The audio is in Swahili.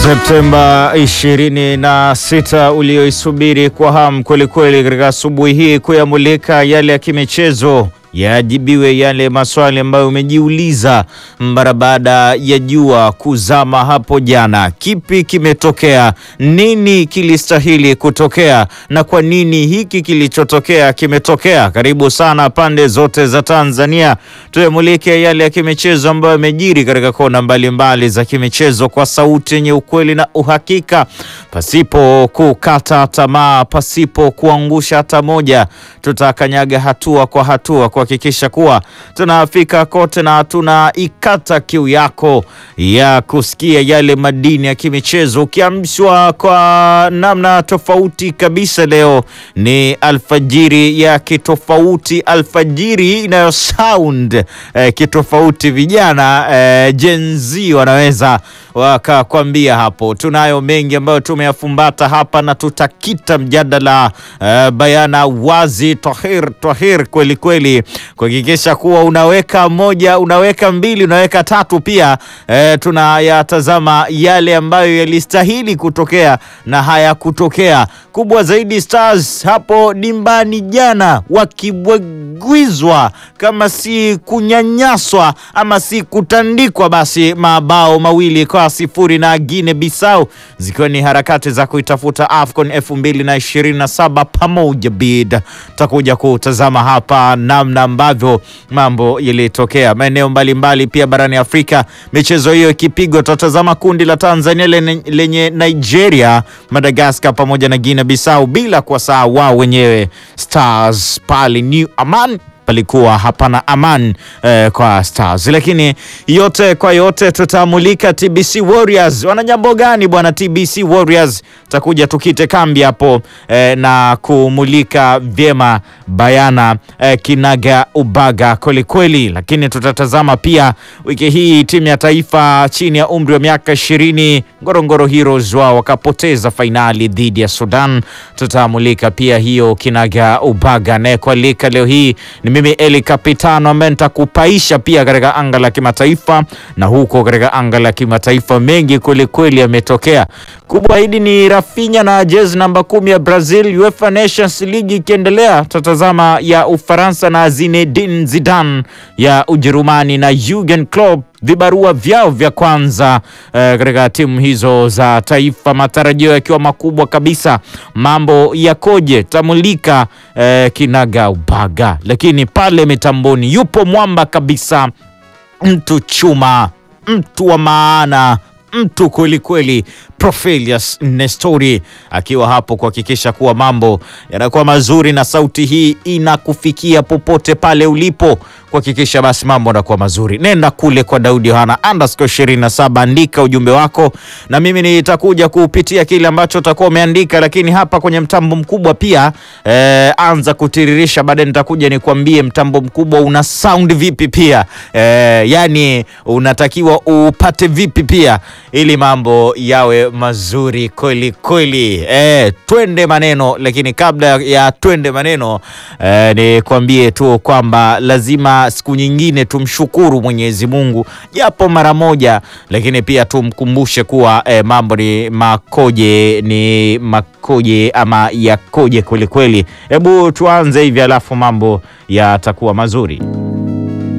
Septemba 26 ulioisubiri kwa hamu kwelikweli, katika asubuhi hii kuyamulika yale ya kimichezo yajibiwe yale maswali ambayo umejiuliza mara baada ya jua kuzama hapo jana. Kipi kimetokea? Nini kilistahili kutokea? Na kwa nini hiki kilichotokea kimetokea? Karibu sana pande zote za Tanzania, tuyamulike yale ya kimichezo ambayo yamejiri katika kona mbalimbali mbali za kimichezo kwa sauti yenye ukweli na uhakika, pasipo kukata tamaa, pasipo kuangusha hata moja. Tutakanyaga hatua kwa hatua kuhakikisha kuwa tunafika kote na tunaikata kiu yako ya kusikia yale madini ya kimichezo, ukiamshwa kwa namna tofauti kabisa. Leo ni alfajiri ya kitofauti, alfajiri inayo sound eh, kitofauti. Vijana eh, Gen Z wanaweza wakakwambia hapo. Tunayo mengi ambayo tumeyafumbata hapa na tutakita mjadala eh, bayana wazi tahir tahir kweli kweli kuhakikisha kuwa unaweka moja, unaweka mbili, unaweka tatu pia. E, tunayatazama yale ambayo yalistahili kutokea na hayakutokea. Kubwa zaidi, Stars hapo dimbani jana wakibwagwizwa, kama si kunyanyaswa ama si kutandikwa, basi mabao mawili kwa sifuri na Guinea Bissau, zikiwa ni harakati za kuitafuta AFCON 2027 pamoja bid. Takuja kutazama hapa namna ambavyo mambo yalitokea maeneo mbalimbali pia barani Afrika, michezo hiyo ikipigwa. Tutatazama kundi la Tanzania lenye, lenye Nigeria, Madagascar pamoja na Guinea Bissau, bila kuwasahau wao wenyewe Stars pale New Aman palikuwa hapana aman eh, kwa Stars, lakini yote kwa yote tutamulika TBC Warriors wana jambo gani bwana. TBC Warriors takuja tukite kambi hapo eh, na kumulika vyema bayana eh, kinaga ubaga kwelikweli, lakini tutatazama pia wiki hii timu ya taifa chini ya umri wa miaka ishirini Ngorongoro Heroes wao wakapoteza fainali dhidi ya Sudan. Tutamulika pia hiyo kinaga ubaga, naye kualika leo hii ni mimi Eli Kapitano ambaye nitakupaisha pia katika anga la kimataifa, na huko katika anga la kimataifa mengi kwelikweli yametokea. Kubwa hidi ni Rafinha na jezi namba kumi ya Brazil, UEFA Nations League ikiendelea. Tutatazama ya Ufaransa na Zinedine Zidane ya Ujerumani na Jurgen Klopp vibarua vyao vya kwanza eh, katika timu hizo za taifa, matarajio yakiwa makubwa kabisa. Mambo yakoje? Tamulika eh, kinaga ubaga, lakini pale mitamboni yupo mwamba kabisa, mtu chuma, mtu wa maana mtu kweli kweli, Profelius Nestori akiwa hapo kuhakikisha kuwa mambo yanakuwa mazuri na sauti hii inakufikia popote pale ulipo, kuhakikisha basi mambo yanakuwa mazuri. Nenda kule kwa Daudi Yohana underscore 27, andika ujumbe wako na mimi nitakuja kupitia kile ambacho utakuwa umeandika, lakini hapa kwenye mtambo mkubwa pia eh, anza kutiririsha, baadaye nitakuja nikwambie mtambo mkubwa una sound vipi pia eh, yani unatakiwa upate vipi pia ili mambo yawe mazuri kweli kweli. Eh, twende maneno, lakini kabla ya twende maneno eh, nikwambie tu kwamba lazima siku nyingine tumshukuru Mwenyezi Mungu japo mara moja, lakini pia tumkumbushe kuwa eh, mambo ni makoje, ni makoje ama yakoje kweli kweli. Hebu tuanze hivi, alafu mambo yatakuwa mazuri.